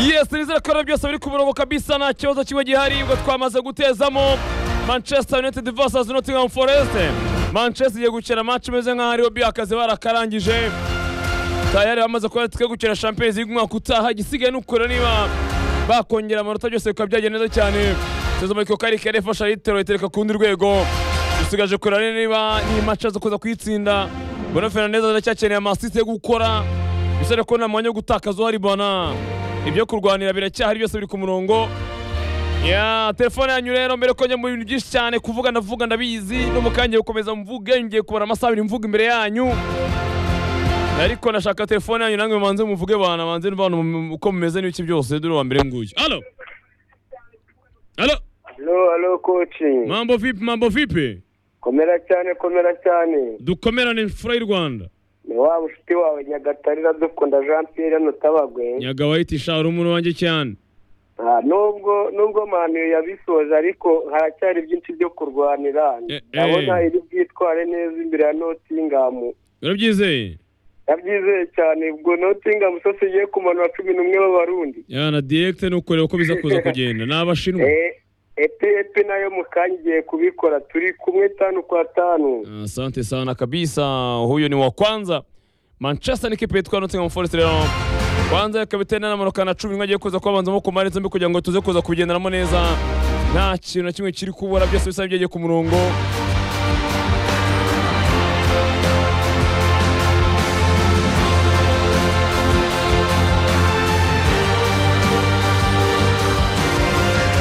byose nizera byose biri ku murongo kabisa nta kibazo kimwe gihari ubwo twamaze gutezamo manchester united vs nottingham forest manchester igiye gukina match imeze nkaho ariyo akazi barakarangije tayari bamaze kuba twe gukina champions league umwaka utaha igisigaye ni ukure niba bakongera amanota byose bikaba byagenda neza cyane sezo muriko kari kare fasha litero itereka ku rundi rwego dusigaje kureba niba ni match zo kuza kuyitsinda Bruno Fernandes aracyakeneye amasisi yo gukora bisaba ko nta mwanya wo gutakaza uhari bana ibyo kurwanira biracyahari byose biri ku murongo ya telefone yanyu rero mbere ko njya mu bintu byinshi cyane kuvuga ndavuga ndabizi no mu kanya gukomeza mvuge ngiye kubara amasaha abiri mvuga imbere yanyu ariko nashaka telefone yanyu nange mubanze muvuge bana banze bana uko mumeze n'ibiki byose dore wa mbere nguyu alo alo Halo, halo koci. mambo vipi mambo vipi Komera cyane, komera cyane. dukomerane fura y'u rwanda Ni wa mushuti wawe Nyagatare iradukunda Jean Pierre hano Tabagwe. nyagawa yitisha hari umuntu wanjye cyane Ah, Nubwo nubwo Manu yabisoje ariko haracyari byinshi byo kurwanira. Eh, eh. Ndabona iri bwitware neza imbere ya Nottingham. urabyizeye Yabyizeye cyane ubwo Nottingham so sigiye kumanura cumi n'umwe b'Abarundi. yana diregite ni ukureba uko biza kuza kugenda ni abashinwa Eh, Epe epe nayo mu kanya igiye kubikora turi kumwe tanu kwa tanu. Asante sana kabisa, huyo ni wa kwanza. Manchester ni kipe itwa Nottingham Forest leo. Kwanza kapiteni anamanuka na cumi agiye kuza kubanzamo ku mari zombi kugira ngo tuze kuza kugenderamo neza. Nta kintu na kimwe kiri kubura byose bisa byegeye ku murongo.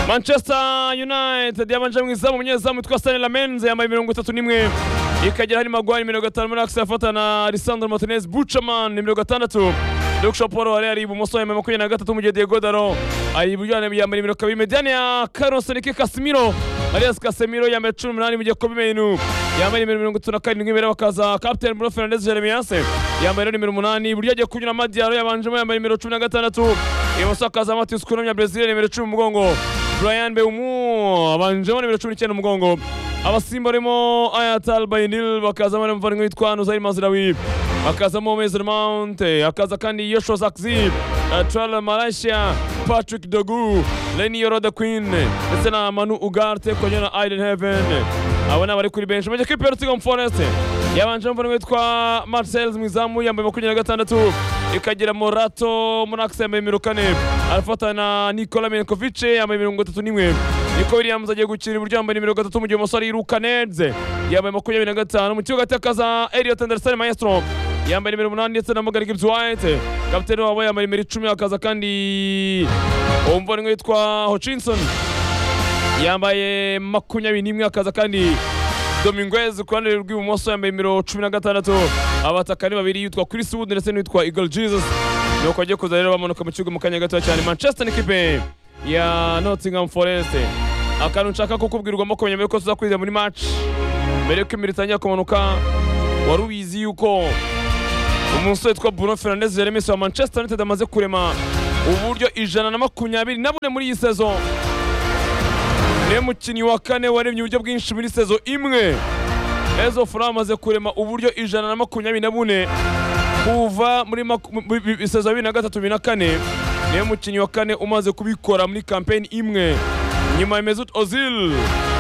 Manchester United yabanje mu izamu umunyezamu witwa Stanley Lamenze yambaye mirongo itatu n'imwe ikagera hari Maguire mirongo itanu muri Axel afata na Lisandro Martinez Buchaman ni mirongo itandatu Luke Shaw Paul wari ari ibumoso yambaye makumyabiri na gatatu mu gihe Diego Daro ari iburyo yambaye mirongo kabiri Mediane ya Carlos Enrique Casemiro Arias Casemiro yambaye cumi n'umunani mu gihe Kobe Menu yambaye nimero mirongo itatu na karindwi imbere bakaza Captain Bruno Fernandes Jeremias yambaye rero nimero umunani iburyo agiye kunyura Madiaro yabanjemo yambaye nimero cumi na gatandatu ibumoso hakaza Matheus Cunha ya Brazil nimero cumi mu mugongo Brian Beumu abanjemo nimero cumi n'icyenda mu mugongo abasimba barimo Ayat Albainil bakazamo na muvandimwe witwa Nuzair Mazraoui bakazamo Mason Mount akaza kandi Joshua Zirkzee eh, Trel Malacia Patrick Dogu Lenny Yoroda Queen ndetse na Manu Ugarte kongera na Aiden Heaven abo ni abari kuri benshi mu gihe kipe ya Nottingham Forest yabanjemo muvandimwe witwa Marcel mu izamu yambaye makumyabiri na gatandatu ikagira Morato Monax yambaye mirongo kane arafatana na Nikola Milinkovic yambaye mirongo itatu n'imwe Nico Williams agiye gukina iburyo yambaye mirongo itatu mu gihe umusore yiruka Nedze yambaye makumyabiri na gatanu mu kibuga atakaza Elliot Anderson Maestro yambaye nimero umunani ndetse na Morgan Gibbs White kapiteni wabo yambaye nimero icumi hakaza kandi umuvandimwe witwa Hutchinson yambaye makumyabiri n'imwe akaza kandi Dominguez ku ruhande rw'ibumoso yambaye nimero cumi na gatandatu abataka ni babiri yitwa Chris Wood ndetse n'uwitwa Eagle Jesus nuko agiye kuza rero bamanuka mu kibuga mu kanya gato cyane Manchester ni kipe ya Nottingham Forest akantu nshaka kukubwirwamo kumenya mbere ko tuza kwiza muri match mbere yuko imiri itangira kumanuka wari ubizi yuko umusore witwa Bruno Fernandes Jeremis wa Manchester United amaze kurema uburyo ijana na makumyabiri na bune muri iyi sezo niwe mukinnyi wa kane waremye uburyo bwinshi muri sezo imwe ezo fura amaze kurema uburyo ijana na makumyabiri na bune kuva muri maku- mu- bi- bi- sezo ya bibiri na gatatu bibiri na kane niwe mukinnyi wa kane umaze kubikora muri kampeni imwe nyuma ya mesut ozil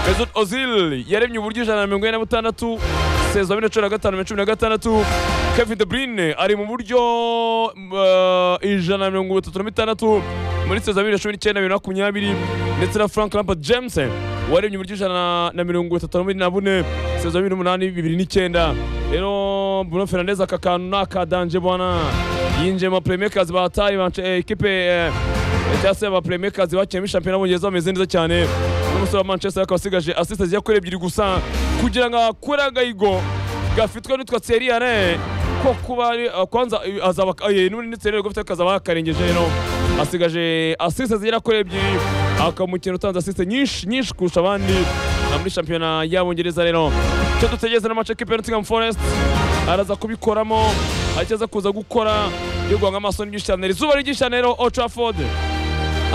mesut ozil yaremye uburyo ijana na mirongo ine na butandatu sezo ya bibiri na cumi na gatanu na cumi na gatandatu kevin de bruyne ari mu buryo eh, ijana na mirongo itatu na bitandatu muri sezo ya bibiri na cumi n'icyenda bibiri na makumyabiri ndetse na frank lampard james waremye uburyo ijana na mirongo itatu na bubiri na bune sezo ya bibiri n'umunani bibiri n'icyenda rero bruno fernandez aka kantu ni akadanje bwana yinjiye mu bapuremakers bataye bance- eh, ikipe eh, cyangwa se abapuremakers bakiniyemo shampiyona y'ubongereza bameze neza cyane n'umusore wa manchester akaba asigaje asiste zijya kuri ebyiri gusa kugira ngo akure agahigo gafitwe n'utwa seriyare ko kuba ari- eh, kwanza eh, azaba eh, n'ubundi seriyare gufite kazaba yakarengeje rero asigaje asiste zigera kuri ebyiri akaba umukino utanze asiste nyinshi nyinshi kurusha abandi na muri shampiyona y'abongereza rero icyo dutegereza n'amace kipe ya Nottingham Forest araza kubikoramo aricyo aza kuza gukora yo guhanga amaso n'ibyinshi cyane izuba ari ryinshi cyane rero Old Trafford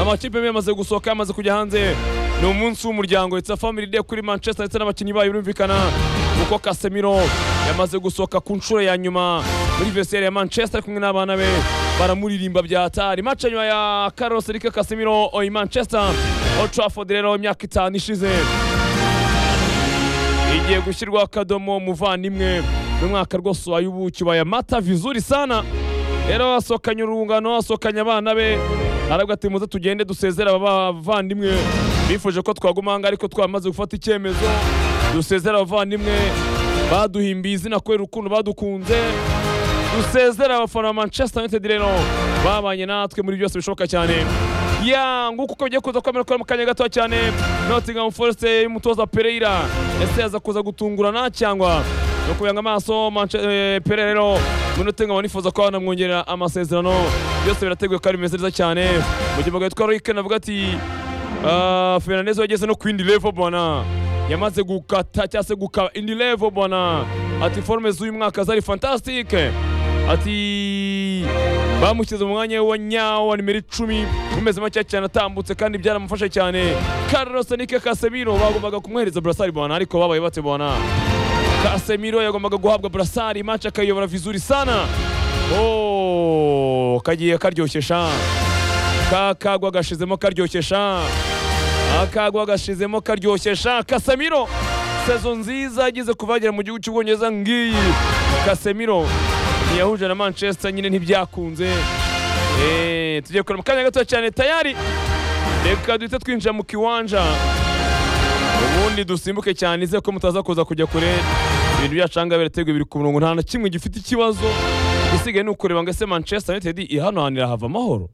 amakipe amwe yamaze gusohoka yamaze kujya hanze ni umunsi w'umuryango it's a family day kuri manchester ndetse n'abakinnyi bayo birumvikana kuko casemiro yamaze gusohoka ku nshuro ya nyuma muri vesiyeri ya manchester ari kumwe n'abana be baramuririmba byatari match ya nyuma ya Carlos Enrique Casemiro i Manchester Old Trafford rero imyaka itanu ishize igiye gushyirwa akadomo muvandimwe mu mwaka rwose wa yubu kibaya mata vizuri sana rero asohokanye urungano asohokanye abana be arabwa ati muze tugende dusezera aba bavandimwe bifuje ko twaguma ahangaha ariko twamaze gufata icyemezo dusezera abavandimwe baduhimbiye izina kubera ukuntu badukunze dusezera abafana ba manchester united rero babanye natwe muri byose bishoboka cyane ya nguko uko bigiye kuza kwemera ko mu kanya gato cyane nottingham forest y'umutoza pereira ese yaza kuza gutungurana cyangwa no kubanga amaso Manche- eh, pereira rero muri nottingham nifuza ko banamwongerera amasezerano byose birateguye kandi bimeze neza cyane mu gihe bagahitwa roike navuga ati ah, fernandez wageze no ku yindi level bwana yamaze gukata cyangwa se gukaba indi level bwana ati forme z'uyu mwaka zari fantastique ati bamushyize mu mwanya we wa nyawo wa nimero icumi bumeze make cyane atambutse kandi byaramufasha cyane Carlos Enrique Casemiro bagombaga kumwohereza burasari bwana ariko babaye bate bwana Casemiro yagombaga guhabwa burasari match akayiyobora vizuri sana oh kagiye karyoshye sha kakagwa gashizemo karyoshye sha akagwa gashizemo karyoshye sha kasemiro sezo nziza ageze kuvagera mu gihugu cy'ubwongereza ngiyi kasemiro ntiyahuje na manchester nyine ntibyakunze Eh, tugiye kureba mu kanya gato cyane tayari reka duhite twinjira mu kiwanja ubundi dusimbuke cyane ize ko mutaza kuza kujya kure ibintu byacu ahangaha birateguye biri ku murongo nta na kimwe gifite ikibazo igisigaye ni ukureba ngo ese manchester united ihanohanira hava amahoro